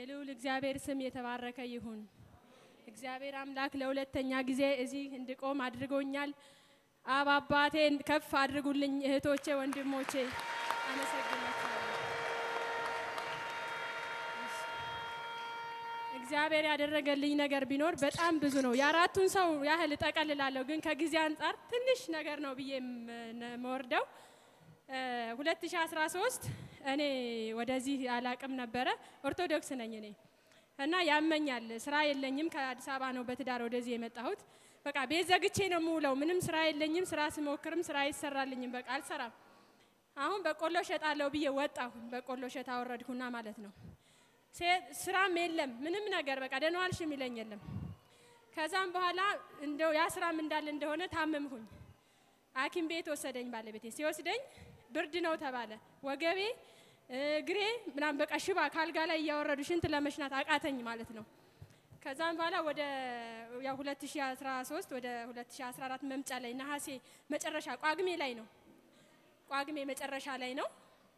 የልዑል እግዚአብሔር ስም የተባረከ ይሁን። እግዚአብሔር አምላክ ለሁለተኛ ጊዜ እዚህ እንድቆም አድርጎኛል። አብ አባቴን ከፍ አድርጉልኝ። እህቶቼ፣ ወንድሞቼ አመሰግናችኋለሁ። እግዚአብሔር ያደረገልኝ ነገር ቢኖር በጣም ብዙ ነው። የአራቱን ሰው ያህል እጠቀልላለሁ፣ ግን ከጊዜ አንጻር ትንሽ ነገር ነው ብዬ የምወርደው 2013 እኔ ወደዚህ አላቅም ነበረ። ኦርቶዶክስ ነኝ እኔ እና ያመኛል። ስራ የለኝም። ከአዲስ አበባ ነው በትዳር ወደዚህ የመጣሁት። በቃ ቤት ዘግቼ ነው የምውለው። ምንም ስራ የለኝም። ስራ ስሞክርም ስራ አይሰራልኝም። በቃ አልሰራም። አሁን በቆሎ ሸጣለሁ ብዬ ወጣሁ። በቆሎ ሸጥ አወረድኩና ማለት ነው። ስራም የለም ምንም ነገር በቃ ደህና ዋልሽ የሚለኝ የለም። ከዛም በኋላ እንደው ያ ስራም እንዳለ እንደሆነ ታመምሁኝ። ሐኪም ቤት ወሰደኝ ባለቤቴ። ሲወስደኝ ብርድ ነው ተባለ። ወገቤ እግሬ ምናምን በቃ ሽባ ካልጋ ላይ እያወረዱ ሽንት ለመሽናት አቃተኝ ማለት ነው። ከዛም በኋላ ወደ ያው 2013 ወደ 2014 መምጫ ላይ ነሐሴ መጨረሻ ቋግሜ ላይ ነው ቋግሜ መጨረሻ ላይ ነው።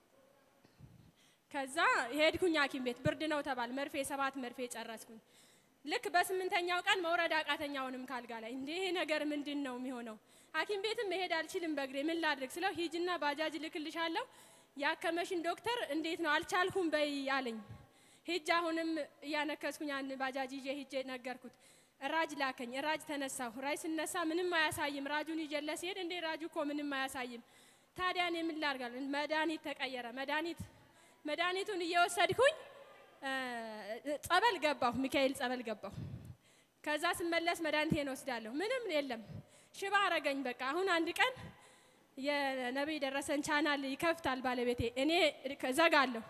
ከዛ ሄድኩኝ ሐኪም ቤት ብርድ ነው ተባል። መርፌ ሰባት መርፌ ጨረስኩኝ። ልክ በስምንተኛው ቀን መውረድ አቃተኛውንም ካልጋ ላይ እንዴ ይሄ ነገር ምንድን ነው የሚሆነው? ሐኪም ቤትም መሄድ አልችልም በእግሬ ምን ላድርግ ስለው ሂጅና ባጃጅ ልክልሻለሁ ያከመሽን ዶክተር እንዴት ነው አልቻልኩም በይ አለኝ። ሂጅ አሁንም እያነከስኩኝ ያን ባጃጅ ይዤ ሂጄ ነገርኩት። ራጅ ላከኝ። ራጅ ተነሳሁ። ራጅ ስነሳ ምንም አያሳይም። ራጁን ይዤለ ሲሄድ እንዴ ራጁ እኮ ምንም አያሳይም። ታዲያ እኔ ምን ላድርጋለሁ? መድኃኒት ተቀየረ። መድኃኒት መድኃኒቱን እየወሰድኩኝ ጸበል ገባሁ። ሚካኤል ጸበል ገባሁ። ከዛ ስመለስ መድኃኒቴን ወስዳለሁ። ምንም የለም። ሽባ አረገኝ። በቃ አሁን አንድ ቀን የነቢይ ደረሰን ቻናል ይከፍታል ባለቤቴ፣ እኔ ዘጋለሁ።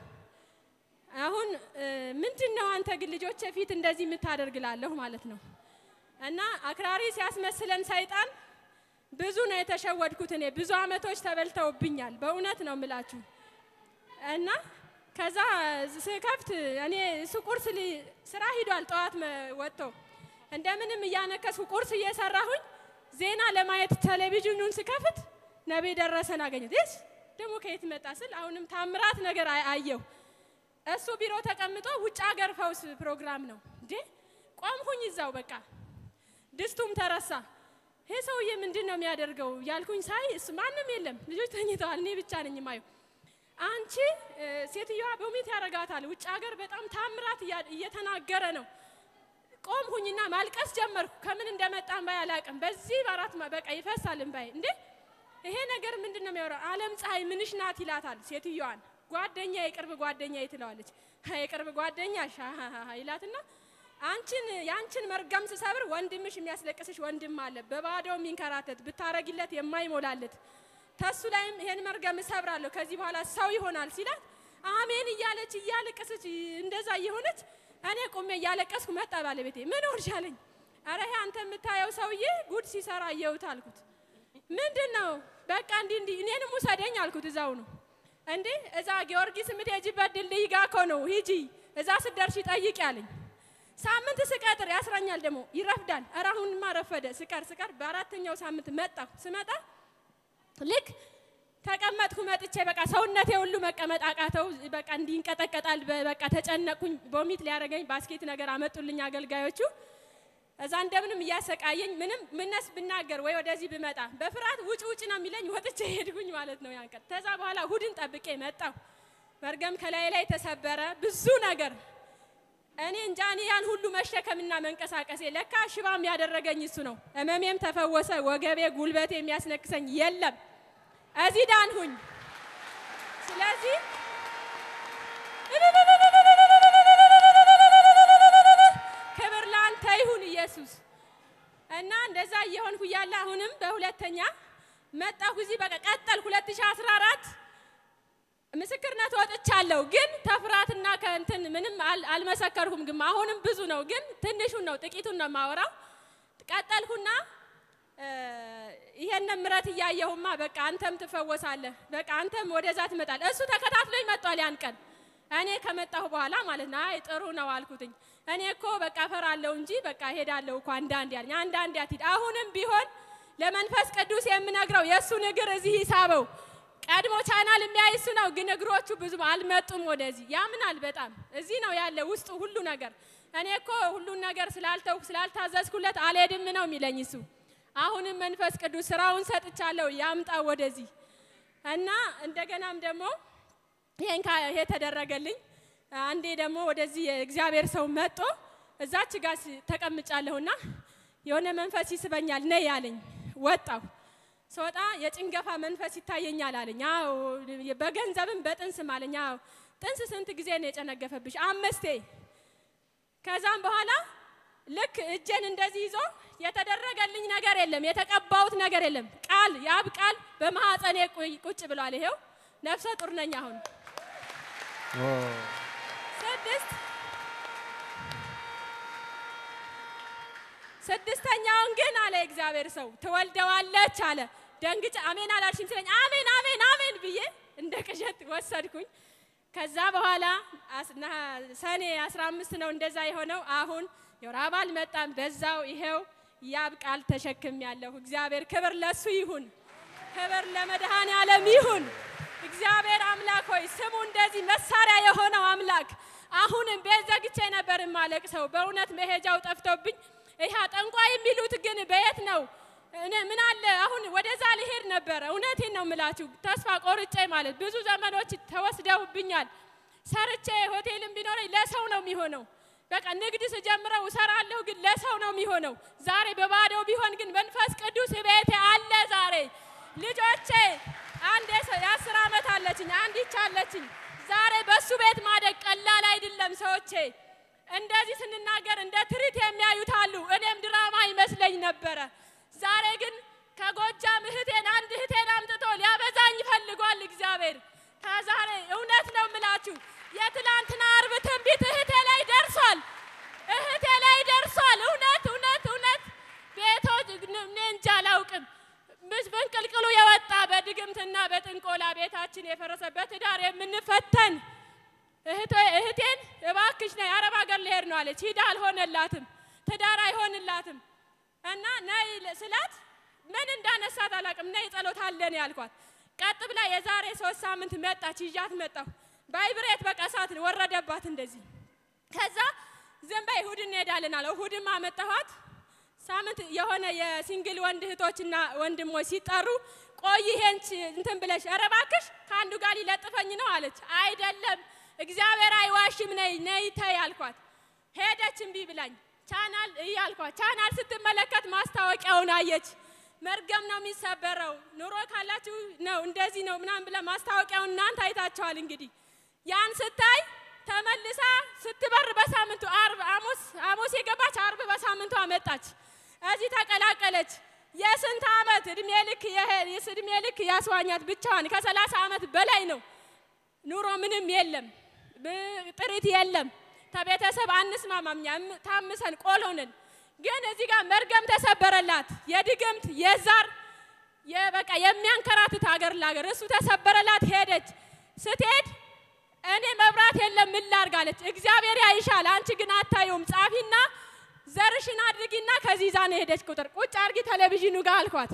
አሁን ምንድን ነው አንተ ግን ልጆቼ ፊት እንደዚህ የምታደርግላለሁ ማለት ነው። እና አክራሪ ሲያስመስለን ሰይጣን ብዙ ነው የተሸወድኩት። እኔ ብዙ አመቶች ተበልተውብኛል። በእውነት ነው የምላችሁ። እና ከዛ ስከፍት እኔ እሱ ቁርስ ስራ ሂዷል። ጠዋት ወጥቶ እንደምንም እያነከስኩ ቁርስ እየሰራሁኝ ዜና ለማየት ቴሌቪዥኑን ስከፍት ነቢይ ደረሰን አገኘት። ይስ ደግሞ ከየት መጣ ስል አሁንም ታምራት ነገር አየሁ። እሱ ቢሮ ተቀምጦ ውጭ ሀገር ፈውስ ፕሮግራም ነው እንዴ። ቆምኩኝ እዛው በቃ ድስቱም ተረሳ። ይሄ ሰውዬ ምንድን ነው የሚያደርገው ያልኩኝ ሳይ ማንም የለም፣ ልጆች ተኝተዋል። እኔ ብቻ ነኝ ማየው። አንቺ ሴትዮዋ በሚት ያረጋታል። ውጭ ሀገር በጣም ታምራት እየተናገረ ነው። ቆምኩኝና ማልቀስ ጀመርኩ። ከምን እንደመጣ እምባይ አላውቅም። በዚህ በአራት በቃ ይፈሳል እምባይ። እንዴ ይሄ ነገር ምንድን ነው የሚያወራው? ዓለም ፀሐይ ምንሽ ናት ይላታል ሴትዮዋን። ጓደኛ የቅርብ ጓደኛ ትለዋለች። የቅርብ ጓደኛ ይላትና አንቺን የአንቺን መርገም ስሰብር ወንድምሽ የሚያስለቅስሽ ወንድም አለ፣ በባዶ የሚንከራተት ብታረጊለት የማይሞላለት ተሱ ላይም ይሄን መርገም እሰብራለሁ ከዚህ በኋላ ሰው ይሆናል ሲላት አሜን እያለች እያለቀሰች እንደዛ እየሆነች እኔ ቁሜ እያለቀስኩ መጣ ባለቤቴ። ምን ሆንሽ አለኝ። ኧረ ይሄ አንተ የምታየው ሰውዬ ጉድ ሲሰራ እየውት አልኩት። ምንድን ነው በቃ እንዲህ እንዲህ እኔንም ውሰደኝ አልኩት። እዛው ነው እንዴ እዛ ጊዮርጊስ የምትሄጂበት ድልድይ ጋ እኮ ነው ሂጂ፣ እዛ ስደርሺ ጠይቂ አለኝ። ሳምንት ስቀጥር ያስረኛል ደግሞ ይረፍዳል። ኧረ አሁንማ ረፈደ። ስቀር ስቀር በአራተኛው ሳምንት መጣሁ። ስመጣ ልክ ተቀመጥኩ። መጥቼ በቃ ሰውነቴ ሁሉ መቀመጥ አቃተው። በቃ እንዲንቀጠቀጣል። በቃ ተጨነቅኩኝ። ቦሚት ሊያደርገኝ ባስኬት ነገር አመጡልኝ አገልጋዮቹ። እዛ እንደምንም እያሰቃየኝ ምንም ምነስ ብናገር ወይ ወደዚህ ብመጣ በፍርሃት ውጭ ውጭ ነው የሚለኝ። ወጥቼ ሄድኩኝ ማለት ነው ያን ቀን። ከዛ በኋላ እሁድን ጠብቄ መጣሁ። መርገም ከላይ ላይ ተሰበረ። ብዙ ነገር እኔ እንጃ እኔ ያን ሁሉ መሸከምና መንቀሳቀሴ ለካ ሽባም ያደረገኝ እሱ ነው። ህመሜም ተፈወሰ። ወገቤ ጉልበቴ የሚያስነክሰኝ የለም። እዚህ ዳንሁኝ። ስለዚህ ክብር ላንተ ይሁን ኢየሱስ። እና እንደዛ እየሆንኩ እያለ አሁንም በሁለተኛ መጣሁ እዚህ በቃ ቀጠልኩ 2014 ምስክርነት ወጥቻለሁ። ግን ተፍራትና ከእንትን ምንም አልመሰከርኩም። ግን አሁንም ብዙ ነው፣ ግን ትንሹን ነው ጥቂቱን ነው የማወራው። ቀጠልኩና ይሄን ምረት እያየሁማ በቃ አንተም ትፈወሳለህ፣ በቃ አንተም ወደዛ ትመጣለህ። እሱ ተከታትሎኝ መጥቷል ያን ቀን እኔ ከመጣሁ በኋላ ማለት ነው። አይ ጥሩ ነው አልኩትኝ። እኔ እኮ በቃ ፈራለሁ እንጂ በቃ ሄዳለሁ እኮ አንዳንድ ያለኝ አንዳንድ ያትሂድ። አሁንም ቢሆን ለመንፈስ ቅዱስ የምነግረው የእሱን እግር እዚህ ይሳበው ቀድሞ ቻናል የሚያይ እሱ ነው፣ ግን እግሮቹ ብዙ አልመጡም ወደዚህ። ያምናል በጣም እዚህ ነው ያለ ውስጡ ሁሉ ነገር። እኔ እኮ ሁሉን ነገር ስላልተውኩ ስላልታዘዝኩለት አልሄድም ነው የሚለኝ እሱ። አሁንም መንፈስ ቅዱስ ስራውን ሰጥቻለሁ ያምጣው ወደዚህ እና እንደገናም ደግሞ ይሄን ካ- ይሄ ተደረገልኝ። አንዴ ደግሞ ወደዚህ የእግዚአብሔር ሰው መጦ እዛች ጋር ስ- ተቀምጫለሁና የሆነ መንፈስ ይስበኛል ነይ ያለኝ ወጣሁ። ስወጣ የጭንገፋ መንፈስ ይታየኛል አለኝ። አዎ በገንዘብም በጥንስም አለኝ። አዎ ጥንስ ስንት ጊዜ ነው የጨነገፈብሽ? አምስቴ። ከዛም በኋላ ልክ እጄን እንደዚህ ይዞ የተደረገልኝ ነገር የለም፣ የተቀባሁት ነገር የለም። ቃል የአብ ቃል በማህፀኔ ቁ- ቁጭ ብሏል። ይሄው ነፍሰ ጡር ነኝ አሁን ስድስት ስድስተኛውን ግን አለ እግዚአብሔር ሰው ትወልደዋለች አለ። ደንግጬ አሜን አላልሽም ሲለኝ አሜን አሜን አሜን ብዬ እንደ ቅዠት ወሰድኩኝ። ከዛ በኋላ አስ- ነሐ- ሰኔ 15 ነው እንደዛ የሆነው። አሁን የወር አበባ አልመጣም። በዛው ይሄው ያብ ቃል ተሸክም ያለሁ። እግዚአብሔር ክብር ለሱ ይሁን፣ ክብር ለመድኃኔ ዓለም ይሁን። እግዚአብሔር አምላክ ሆይ ስሙ እንደዚህ መሳሪያ የሆነው አምላክ አሁንም ቤት ዘግቼ ነበር ማለቅ ሰው በእውነት መሄጃው ጠፍቶብኝ ይህ ጠንቋይ የሚሉት ግን በየት ነው? እኔ ምን አለ አሁን ወደዛ ልሄድ ነበረ። እውነቴን ነው የምላችሁ ተስፋ ቆርጬ ማለት ብዙ ዘመኖች ተወስደውብኛል። ሰርቼ ሆቴልም ቢኖረኝ ለሰው ነው የሚሆነው። በቃ ንግድ ስጀምረው እሰራለሁ፣ ግን ለሰው ነው የሚሆነው። ዛሬ በባዶ ቢሆን ግን መንፈስ ቅዱስ ቤቴ አለ። ዛሬ ልጆቼ አንድ የሰ- የአስር ዓመት አለችኝ፣ አንድ ይቻለችኝ። ዛሬ በሱ ቤት ማደግ ቀላል አይደለም ሰዎቼ እንደዚህ ስንናገር እንደ ትርኢት የሚያዩት አሉ። እኔም ድራማ ይመስለኝ ነበረ። ዛሬ ግን ከጎጃም እህቴን አንድ እህቴን አምጥቶ ሊያበዛኝ ፈልጓል እግዚአብሔር። ከዛሬ እውነት ነው የምላችሁ የትላንትና አርብ ትንቢት እህቴ ላይ ደርሷል፣ እህቴ ላይ ደርሷል። እውነት እውነት እውነት ቤቶች እኔ እንጃ አላውቅም። ምስ በንቅልቅሉ የወጣ በድግምትና በጥንቆላ ቤታችን የፈረሰበት ትዳር የምንፈተን እህቶ- እህቴን እባክሽ ነይ አረብ ሀገር ልሄድ ነው አለች። ሂዳ አልሆነላትም፣ ትዳር አይሆንላትም እና ነይ ል- ስላት ምን እንዳነሳት አላውቅም። ነይ ጸሎት አለን ያልኳት። ቀጥ ብላ የዛሬ ሶስት ሳምንት መጣች፣ ይዣት መጣሁ። ባይብሬት በቃ እሳት ወረደባት እንደዚህ። ከዛ ዝም በይ እሁድ እንሄዳለን አለ። እሁድም አመጣኋት። ሳምንት የሆነ የሲንግል ወንድ እህቶችና ወንድሞች ሲጠሩ ቆይ ይሄን ች- እንትን ብለሽ ኧረ እባክሽ ከአንዱ ጋር ሊለጥፈኝ ነው አለች። አይደለም እግዚአብሔር አይዋሽም፣ ነይ ነይ ተይ አልኳት። ሄደች እምቢ ብላኝ ቻናል እያልኳት ቻናል ስትመለከት ማስታወቂያውን አየች። መርገም ነው የሚሰበረው፣ ኑሮ ካላችሁ ነው እንደዚህ ነው ምናምን ብላ ማስታወቂያውን እናንተ አይታችኋል እንግዲህ ያን ስታይ ተመልሳ ስትበር በሳምንቱ አርብ ሐሙስ ሐሙስ የገባች አርብ በሳምንቷ መጣች። እዚህ ተቀላቀለች። የስንት ዓመት እድሜ ልክ የሄ- የስ- እድሜ ልክ ያስዋኛት ብቻዋን ከሰላሳ ዓመት በላይ ነው። ኑሮ ምንም የለም፣ ብ- ጥሪት የለም። ከቤተሰብ አንስማማም፣ እኛም ታምሰን ቆሎንን ግን እዚህ ጋር መርገም ተሰበረላት። የድግምት የዛር የበቃ የሚያንከራትት ሀገር ላገር እሱ ተሰበረላት። ሄደች። ስትሄድ እኔ መብራት የለም ምን ላድርግ አለች። እግዚአብሔር ያይሻል፣ አንቺ ግን አታየውም። ጻፊና ዘርሽን አድርጊና ከዚህ ይዛ ነው ሄደች። ቁጥር ቁጭ አድርጊ ቴሌቪዥኑ ጋር አልኳት።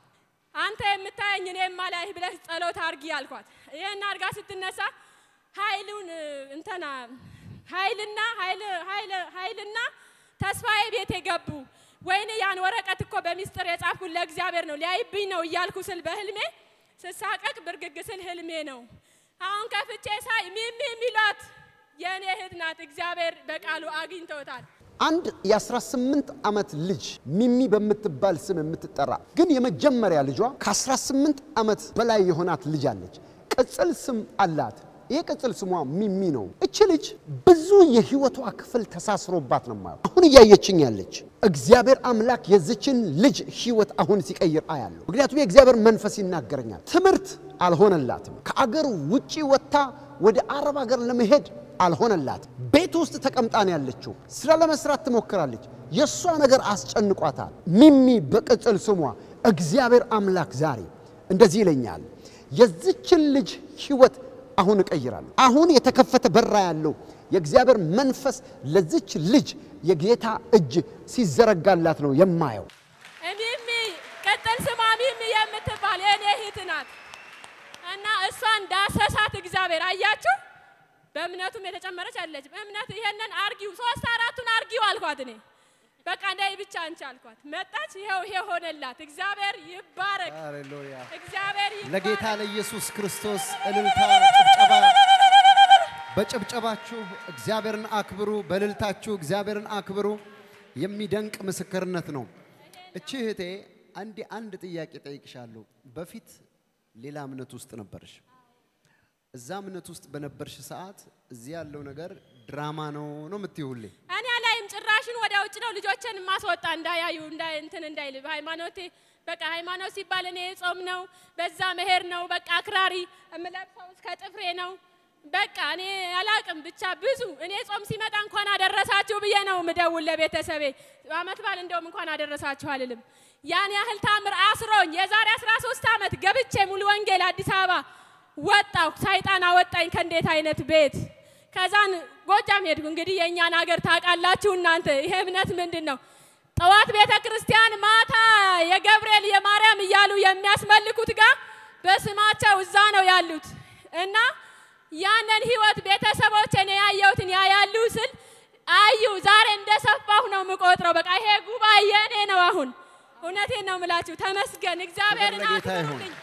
አንተ የምታየኝ እኔ የማላይህ ብለህ ጸሎት አድርጊ አልኳት። ይህን አድርጋ ስትነሳ ኃይሉን እንተና ኃይልና ኃይል- ኃይል- ኃይልና ተስፋዬ ቤት የገቡ ወይኔ ያን ወረቀት እኮ በሚስጥር የጻፍኩት ለእግዚአብሔር ነው ሊያይብኝ ነው እያልኩ ስል በህልሜ ስሳቀቅ ብርግግ ስል ህልሜ ነው። አሁን ከፍቼ ሳይ ሚሚ የሚሏት የእኔ እህት ናት። እግዚአብሔር በቃሉ አግኝተውታል። አንድ የ18 ዓመት ልጅ ሚሚ በምትባል ስም የምትጠራ ግን የመጀመሪያ ልጇ ከ18 ዓመት በላይ የሆናት ልጅ አለች። ቅጽል ስም አላት። ይህ ቅጽል ስሟ ሚሚ ነው። እች ልጅ ብዙ የህይወቷ ክፍል ተሳስሮባት ነው ማየው። አሁን እያየችኝ ያለች እግዚአብሔር አምላክ የዚችን ልጅ ህይወት አሁን ሲቀይር አያለሁ። ምክንያቱም የእግዚአብሔር መንፈስ ይናገረኛል። ትምህርት አልሆነላትም። ከአገር ውጪ ወጥታ ወደ አረብ ሀገር ለመሄድ አልሆነላትም። ቤት ውስጥ ተቀምጣ ነው ያለችው። ስራ ለመስራት ትሞክራለች። የእሷ ነገር አስጨንቋታል። ሚሚ በቅጽል ስሟ እግዚአብሔር አምላክ ዛሬ እንደዚህ ይለኛል፣ የዚችን ልጅ ህይወት አሁን እቀይራለሁ። አሁን የተከፈተ በራ ያለው የእግዚአብሔር መንፈስ ለዚች ልጅ የጌታ እጅ ሲዘረጋላት ነው የማየው። ሚሚ ቅጥል ስሟ ሚሚ የምትባል የእኔ እህት ናት እና እሷን ዳሰሳት እግዚአብሔር። አያችሁ፣ በእምነቱም የተጨመረች አለች። በእምነት ይሄንን አርጊው፣ ሶስት አራቱን አርጊው አልኳት እኔ በቃ እንዳይ ብቻ አንቺ አልኳት። መጣች፣ ይሄው ይሄ ሆነላት። እግዚአብሔር ይባረክ፣ ሃሌሉያ። እግዚአብሔር ለጌታ ይባረክ። ለኢየሱስ ክርስቶስ እልልታ፣ ጭብጨባ። በጭብጨባችሁ እግዚአብሔርን አክብሩ፣ በእልልታችሁ እግዚአብሔርን አክብሩ። የሚደንቅ ምስክርነት ነው። እቺ እህቴ አንድ አንድ ጥያቄ ጠይቅሻለሁ። በፊት ሌላ እምነት ውስጥ ነበርሽ። እዛ እምነት ውስጥ በነበርሽ ሰዓት እዚህ ያለው ነገር ድራማ ነው ነው የምትይው ሁሌ እኔ ላይም ጭራሽን ወደ ውጭ ነው ልጆችን ማስወጣ እንዳያዩ እንዳይ እንትን እንዳይል ሃይማኖቴ በቃ ሃይማኖት ሲባል እኔ ጾም ነው በዛ መሄድ ነው በቃ አክራሪ የምለብሰው እስከ ጥፍሬ ነው በቃ እኔ አላቅም ብቻ ብዙ እኔ ጾም ሲመጣ እንኳን አደረሳችሁ ብዬ ነው ምደውል ለቤተሰቤ አመት በዓል እንደውም እንኳን አደረሳችሁ አልልም ያን ያህል ታምር አስሮኝ የዛሬ 13 ዓመት ገብቼ ሙሉ ወንጌል አዲስ አበባ ወጣሁ ሰይጣን አወጣኝ ከእንዴት አይነት ቤት ከዛን ጎጃም ሄድኩ። እንግዲህ የእኛን ሀገር ታውቃላችሁ እናንተ። ይሄ እምነት ምንድን ነው? ጠዋት ቤተ ክርስቲያን፣ ማታ የገብርኤል የማርያም እያሉ የሚያስመልኩት ጋር በስማቸው እዛ ነው ያሉት እና ያንን ህይወት ቤተሰቦች እኔ ያየሁትን ያያሉ ስል አዩ። ዛሬ እንደሰፋሁ ነው የምቆጥረው። በቃ ይሄ ጉባኤ የእኔ ነው። አሁን እውነቴን ነው የምላችሁ። ተመስገን እግዚአብሔርን ክብር ለጌታ ይሁን። አክብሩልኝ።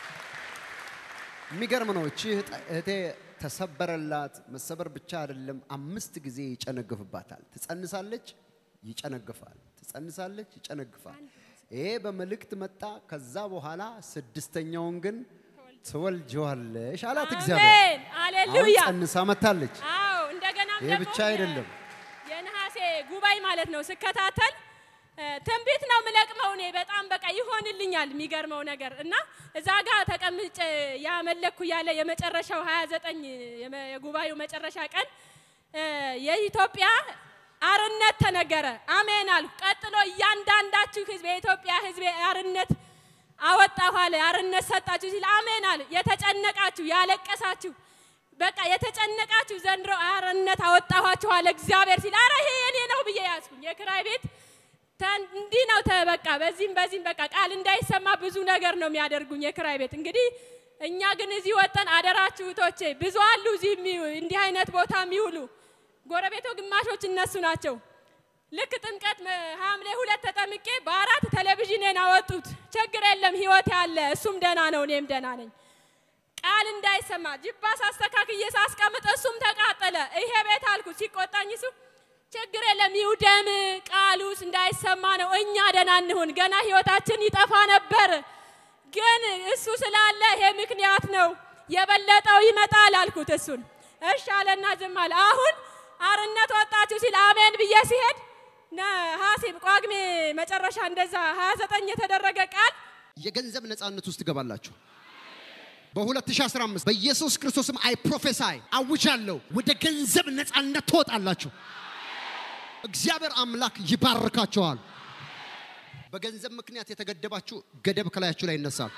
የሚገርም ነው። እቺ እህት- እህቴ ተሰበረላት። መሰበር ብቻ አይደለም፣ አምስት ጊዜ ይጨነግፍባታል። ትጸንሳለች፣ ይጨነግፋል። ትጸንሳለች፣ ይጨነግፋል። ይሄ በመልእክት መጣ። ከዛ በኋላ ስድስተኛውን ግን ትወልጀዋለሽ አላት እግዚአብሔር። አሜን ሃሌሉያ። አሁን ጸንሳ መታለች። አዎ እንደገና ይሄ ብቻ አይደለም። የነሐሴ ጉባኤ ማለት ነው ስከታተል እ፣ ትንቢት ነው ምለቅመው እኔ በጣም በቃ ይሆንልኛል። የሚገርመው ነገር እና እዛ ጋር ተቀምጬ ያመለኩ ያለ የመጨረሻው 29 የመ- የጉባኤው መጨረሻ ቀን እ፣ የኢትዮጵያ አርነት ተነገረ። አሜን አልኩ። ቀጥሎ እያንዳንዳችሁ ህዝብ የኢትዮጵያ ህዝብ አርነት አወጣሁ አለ። አርነት ሰጣችሁ ሲል አሜን አለ። የተጨነቃችሁ ያለቀሳችሁ በቃ የተጨነቃችሁ ዘንድሮ አርነት አወጣኋችሁ አለ እግዚአብሔር ሲል አረ ይሄ የኔ ነው ብዬ ያዝኩኝ። የክራይ ቤት ተን- እንዲህ ነው ተበቃ በዚህም በዚህም በቃ ቃል እንዳይሰማ ብዙ ነገር ነው የሚያደርጉኝ የክራይ ቤት። እንግዲህ እኛ ግን እዚህ ወጠን አደራችሁ እህቶቼ፣ ብዙ አሉ እዚህ የሚው- እንዲህ አይነት ቦታ የሚውሉ ጎረቤቶ ግማሾች እነሱ ናቸው። ልክ ጥምቀት መ- ሐምሌ ሁለት ተጠምቄ በአራት ቴሌቪዥኔን አወጡት። ችግር የለም ህይወት ያለ እሱም ደህና ነው እኔም ደህና ነኝ። ቃል እንዳይሰማ ጅባስ አስተካክዬ ሳስቀምጥ እሱም ተቃጠለ። ይሄ ቤት አልኩ ሲቆጣኝ እሱ ችግር የለም ይውደም፣ ቃሉስ እንዳይሰማ ነው። እኛ ደህና እንሁን። ገና ህይወታችን ይጠፋ ነበር፣ ግን እሱ ስላለ ይሄ ምክንያት ነው። የበለጠው ይመጣል አልኩት። እሱን እሺ አለና ዝም አለ። አሁን አርነት ወጣችሁ ሲል አሜን ብዬ ሲሄድ ነሐሴ ጳጉሜ መጨረሻ እንደዛ 29 የተደረገ ቃል የገንዘብ ነፃነት ውስጥ ትገባላችሁ። በ2015 በኢየሱስ ክርስቶስም አይ ፕሮፌሳይ አውጃለሁ፣ ወደ ገንዘብ ነፃነት ትወጣላችሁ። እግዚአብሔር አምላክ ይባርካችኋል። በገንዘብ ምክንያት የተገደባችሁ ገደብ ከላያችሁ ላይ ይነሳል።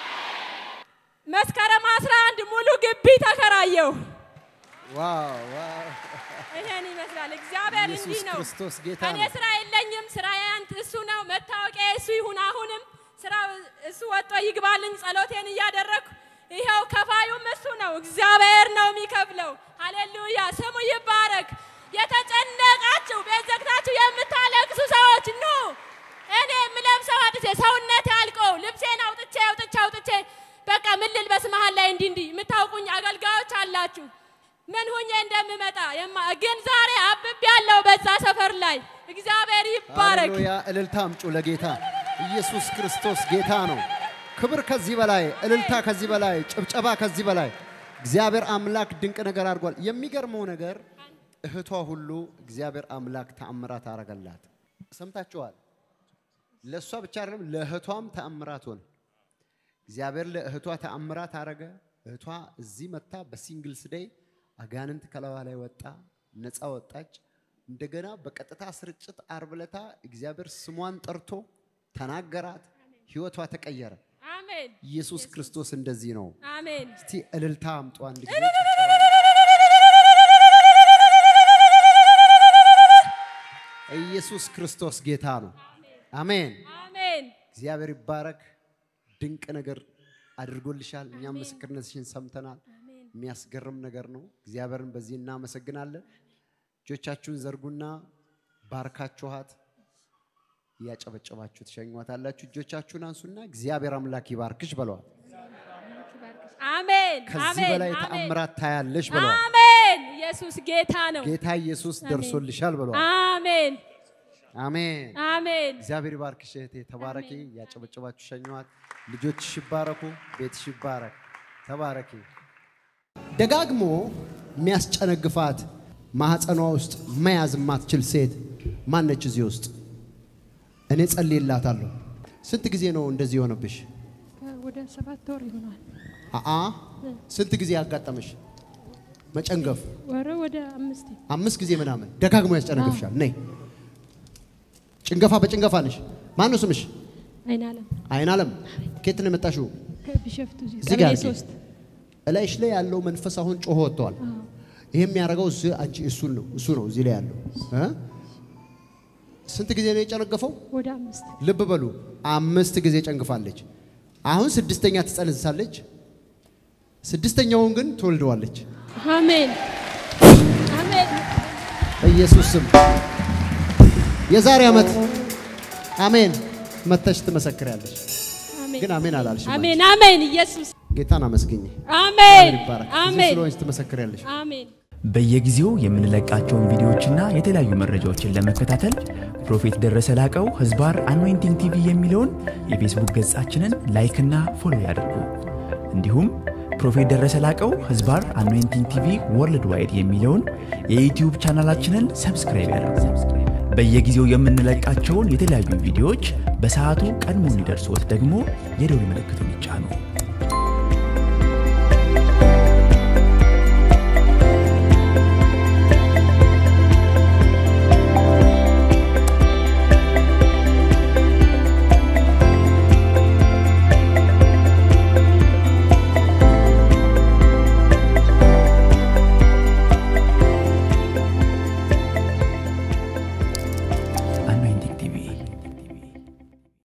መስከረም 11 ሙሉ ግቢ ተከራየሁ። ዋው ዋው! ይሄን ይመስላል። እግዚአብሔር ኢየሱስ እንዲህ ነው። ክርስቶስ ጌታ እኔ ነው። ስራ የለኝም። ስራዬ አንተ እሱ ነው። መታወቂያ እሱ ይሁን። አሁንም ስራ እሱ ወጥቶ ይግባልኝ። ጸሎቴን እያደረግኩ ይኸው ከፋዩም እሱ ነው። እግዚአብሔር ነው የሚከፍለው። ሃሌሉያ ስሙ ይባረክ። የተጨነቃችሁ ቤት ዘግታችሁ የምታለቅሱ ሰዎች ኑ። እኔ የምለብሰው አጥቼ ሰውነት ያልቀው ልብሴን አውጥቼ አውጥቼ አውጥቼ በቃ ምን ልልበስ መሀል ላይ እንዲህ እንዲህ የምታውቁኝ አገልጋዮች አላችሁ ምን ሁኜ እንደምመጣ የማ- ግን ዛሬ አብብ ያለው በዛ ሰፈር ላይ እግዚአብሔር ይባረክ። ሃሌሉያ! እልልታ አምጩ ለጌታ ኢየሱስ ክርስቶስ ጌታ ነው። ክብር ከዚህ በላይ እልልታ ከዚህ በላይ ጭብጨባ ከዚህ በላይ እግዚአብሔር አምላክ ድንቅ ነገር አድርጓል። የሚገርመው ነገር እህቷ ሁሉ እግዚአብሔር አምላክ ተአምራት አረገላት። ሰምታችኋል። ለእሷ ብቻ አይደለም ለእህቷም ተአምራት ሆነ። እግዚአብሔር ለእህቷ ተአምራት አረገ። እህቷ እዚህ መታ በሲንግልስ ዴይ አጋንንት ከላዋ ላይ ወጣ፣ ነፃ ወጣች። እንደገና በቀጥታ ስርጭት ዓርብ ዕለታ እግዚአብሔር ስሟን ጠርቶ ተናገራት፣ ህይወቷ ተቀየረ። አሜን ኢየሱስ ክርስቶስ እንደዚህ ነው። አሜን። እስቲ እልልታ አምጡ አንድ ጊዜ። ኢየሱስ ክርስቶስ ጌታ ነው። አሜን። አሜን እግዚአብሔር ይባረክ። ድንቅ ነገር አድርጎልሻል። እኛም ምስክርነትሽን ሰምተናል። አሜን። የሚያስገርም ነገር ነው። እግዚአብሔርን በዚህ እናመሰግናለን። እጆቻችሁን ዘርጉና ባርካችኋት እያጨበጨባችሁ ትሸኟታላችሁ። እጆቻችሁን አንሱና እግዚአብሔር አምላክ ይባርክሽ በለዋል። አሜን። ከዚህ አሜን። በላይ አሜን። ተአምራት ታያለሽ በለዋል። አሜን። ኢየሱስ ጌታ ነው። ጌታ ኢየሱስ ደርሶልሻል በለዋል። አሜን። አሜን። አሜን። እግዚአብሔር ይባርክሽ እህቴ፣ ተባረኪ። እያጨበጨባችሁ ሸኟት። ልጆችሽ ይባረኩ፣ ቤትሽ ይባረክ። ተባረኪ። ደጋግሞ የሚያስጨነግፋት ማህፀኗ ውስጥ መያዝ የማትችል ሴት ማነች? እዚህ ውስጥ እኔ ጸልይላታለሁ። ስንት ጊዜ ነው እንደዚህ የሆነብሽ? ወደ ሰባት ወር ይሆናል። አአ ስንት ጊዜ ያጋጠመሽ መጨንገፍ? ወረ ወደ አምስት አምስት ጊዜ ምናምን ደጋግሞ ያስጨነግፍሻል። ነይ ጭንገፋ በጭንገፋ ነሽ። ማን ነው ስምሽ? አይናለም አይን አለም ከየት ነው የመጣሽው? ከቢሸፍቱ እዚህ ጋር አድርጊ። እላይሽ ላይ ያለው መንፈስ አሁን ጮሆ ወጥተዋል። ይሄ የሚያደርገው እሱ አንቺ እሱን ነው እሱ ነው እዚህ ላይ ያለው እ? ስንት ጊዜ ነው የጨነገፈው? ወደ አምስት ልብ በሉ አምስት ጊዜ ጨንግፋለች። አሁን ስድስተኛ ትጸንሳለች። ስድስተኛውን ግን ትወልደዋለች። አሜን አሜን በኢየሱስ ስም የዛሬ ዓመት አሜን መተሽ ትመሰክሪያለሽ። አሜን ግን አሜን አላልሽም። አሜን አሜን ኢየሱስ ጌታን አመስግኝ። አሜን ይባረክ። እዚህ አሜን ስለሆንሽ ትመሰክሪያለሽ። አሜን በየጊዜው የምንለቃቸውን ቪዲዮዎችና የተለያዩ መረጃዎችን ለመከታተል ፕሮፌት ደረሰ ላቀው ህዝባር አኖይንቲንግ ቲቪ የሚለውን የፌስቡክ ገጻችንን ላይክና ፎሎ ያድርጉ። እንዲሁም ፕሮፌት ደረሰ ላቀው ህዝባር አኖይንቲንግ ቲቪ ወርልድ ዋይድ የሚለውን የዩትዩብ ቻናላችንን ሰብስክራይብ ያድርጉ። በየጊዜው የምንለቃቸውን የተለያዩ ቪዲዮዎች በሰዓቱ ቀድሞ እንዲደርሶት ደግሞ የደውል ምልክቱን ይጫኑ።